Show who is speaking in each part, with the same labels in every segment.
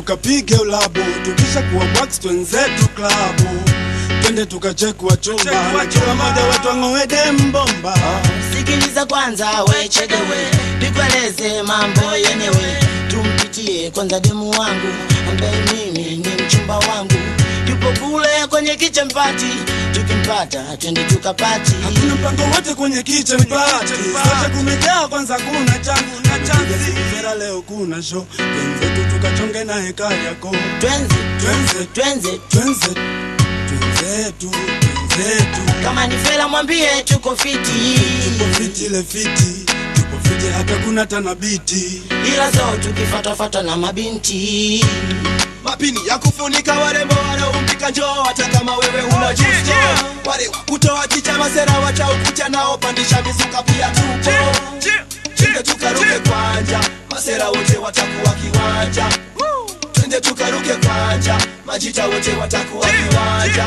Speaker 1: tukapige ulabu, tukisha kuwa wax twenzetu klabu, twende tukachekwa chumba, na kila mmoja wetu ang'oe dembomba.
Speaker 2: Sikiliza kwanza we chegewe, nikueleze mambo yenyewe. Tumpitie kwanza demu wangu ambaye mimi ni mchumba wangu, yupo kule kwenye kitchen party. Tukimpata twende tukapati.
Speaker 1: Hakuna mpango wote kwenye kitchen party, sote kumejaa kwanza, kuna changu na chanzi. Vera leo kuna show, twenzetu tukachonge na heka yako,
Speaker 2: Twenze
Speaker 1: twenze
Speaker 2: twenze,
Speaker 1: twenze twenzetu twenzetu
Speaker 2: kama ni fela mwambie tuko fiti,
Speaker 1: tupo fiti ile fiti tupo fiti hata kuna tanabiti
Speaker 2: ila so tukifatafata na mabinti
Speaker 3: mapini ya kufunika warembo wanaompika njoo hata kama wewe una justo wale kutoa chicha masera wacha ukucha nao pandisha mizuka pia tupo twende tukaruke kwanja masera wote watakuwa kiwanja twende tukaruke kwanja majita wote watakuwa kiwanja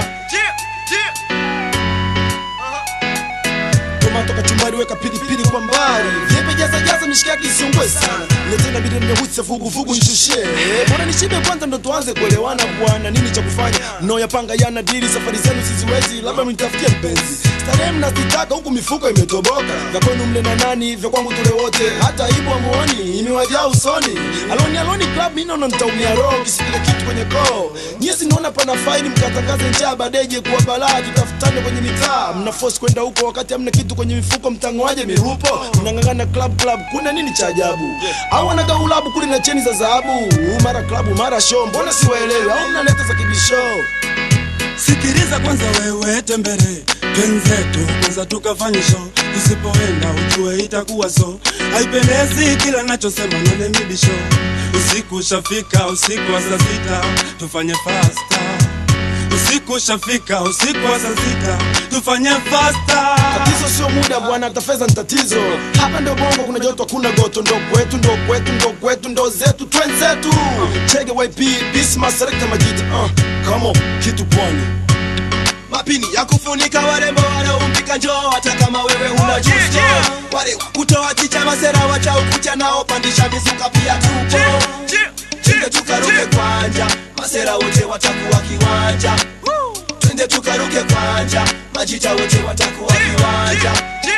Speaker 3: tomato kachumbari weka pilipili kwa mbali vyepe jaza jaza mishikaki isiungwe sana letena bidi nimehutsa vuguvugu nishushie bora nishibe kwanza ndo tuanze kuelewana bwana nini cha kufanya mnaoyapanga yana dili safari zenu siziwezi labda mnitafutie mpenzi starehe mnazitaka huku mifuko imetoboka vya kwenu mle na nani vya kwangu tule wote hata aibu amuoni imewajaa usoni aloni aloni club mimi naona nitaumia roho kisipile kitu kwenye koo nyie sinaona pana faini mkatangaze njaa badeje kuwa balaa tutafutane kwenye mitaa mna force kwenda huko wakati hamna kitu kwenye mifuko mtangoaje mirupo mnang'ang'ana club club kuna nini cha ajabu au wanagaulabu kule na cheni za dhahabu mara klabu mara show mbona siwaelewi au mnaleta za kibisho
Speaker 1: sikiliza kwanza wewe tembere twenzetu kwanza tukafanye show tusipoenda ujue itakuwa so haipendezi kila nachosema none mibisho usiku ushafika usiku wa saa sita tufanye fasta usiku ushafika usiku wa saa sita tufanye fasta
Speaker 3: tatizo sio muda bwana hata fedha ni tatizo hapa ndo bongo kuna joto kuna goto ndo kwetu ndo kwetu ndo kwetu ndo zetu twenzetu chege yp bisma selekta majita uh, come on kitu pwani mapini ya kufunika warembo wanaompika njoo hata kama wewe huna justo wale kutoa chicha masera wacha ukucha nao pandisha mizuka pia tupo twende tukaruke kwanja masera wote watakuwa kiwanja twende tukaruke kwanja majita wote watakuwa kiwanja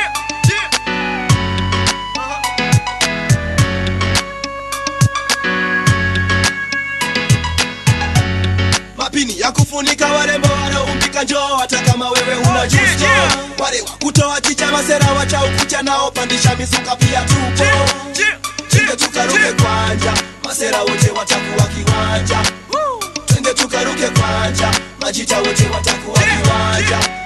Speaker 3: mapini ya kufunika warembo wanaompika njoo hata kama wewe huna justo wale kutoa chicha masera wacha ukucha nao pandisha mizuka pia tupo twende tukaruke kwanja masera wote watakuwa kiwanja twende tukaruke kwanja majita wote watakuwa kiwanja